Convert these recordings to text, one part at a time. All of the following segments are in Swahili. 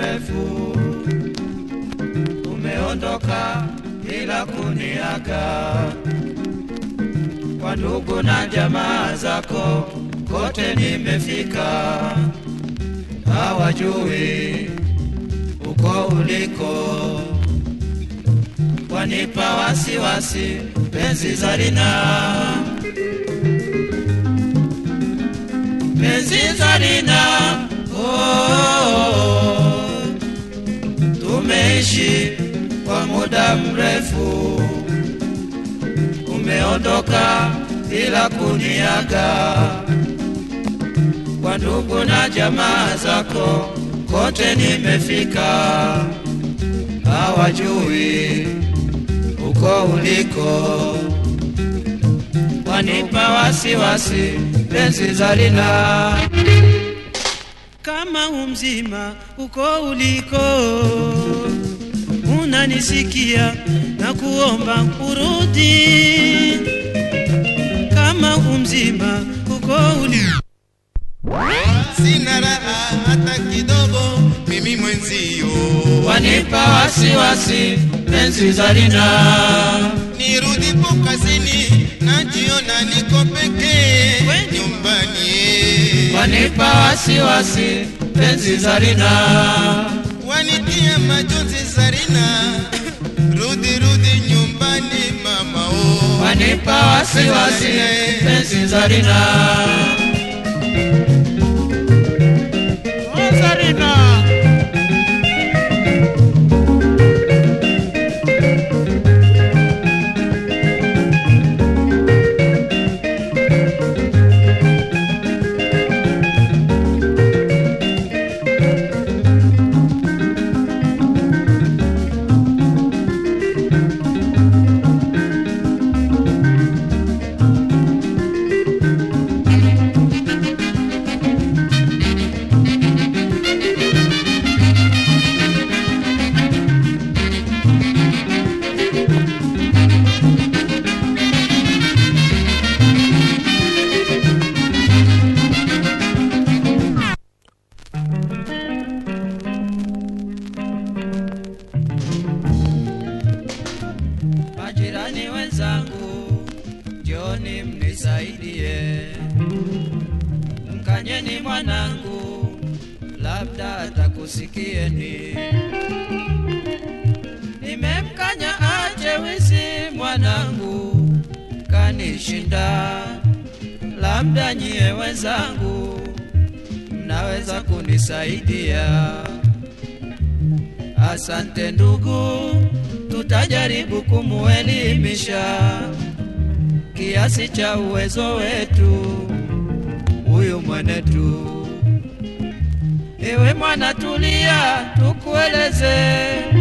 mrefu umeondoka bila kuniaga. Kwa ndugu na jamaa zako kote nimefika, hawajui uko uliko, wanipa wasiwasi penzi Zarina, penzi Zarina, oh, tumeishi kwa muda mrefu, umeondoka bila kuniaga. Kwa ndugu na jamaa zako kote nimefika, hawajui uko uliko, wanipa wasiwasi penzi Zarina. kama umzima uko uliko unanisikia na kuomba urudi kama umzima uko uliko sina raha hata kidogo, mimi mwenzio, wanipa wasiwasi penzi Zarina, nirudipo kazini najiona niko pekee Kweli? nyumbani, wanipa wasiwasi penzi Zarina, wanitia majonzi Zarina, rudi rudi nyumbani mama oh. wanipa wasiwasi penzi Zarina. Oh, Zarina. Majirani wenzangu, njoni mnisaidie, mkanyeni mwanangu, labda atakusikieni. Nimemkanya ache wizi mwanangu, kanishinda, labda nyie wenzangu mnaweza kunisaidia. Asante ndugu, tutajaribu kumuelimisha kiasi cha uwezo wetu huyu mwenetu. Ewe mwana, tulia, tukueleze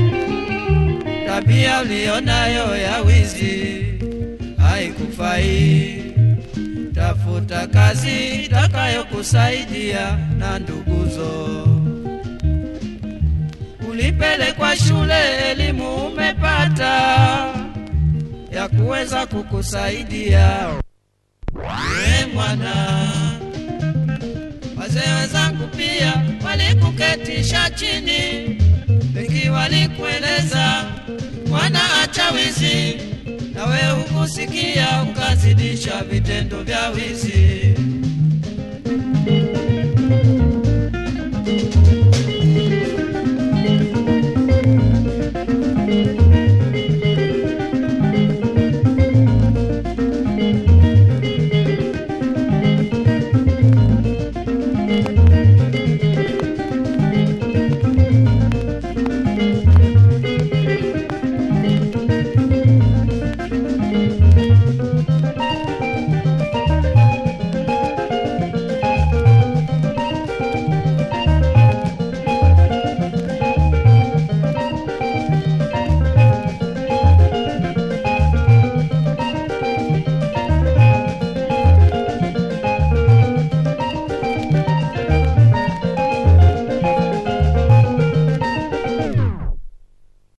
tabia ulionayo ya wizi haikufai. Tafuta kazi itakayokusaidia na nduguzo ulipelekwa shule, elimu umepata ya kuweza kukusaidia we mwana. Wazee wenzangu pia walikuketisha chini, wengi walikueleza mwana, acha wizi, na we hukusikia ukazidisha vitendo vya wizi.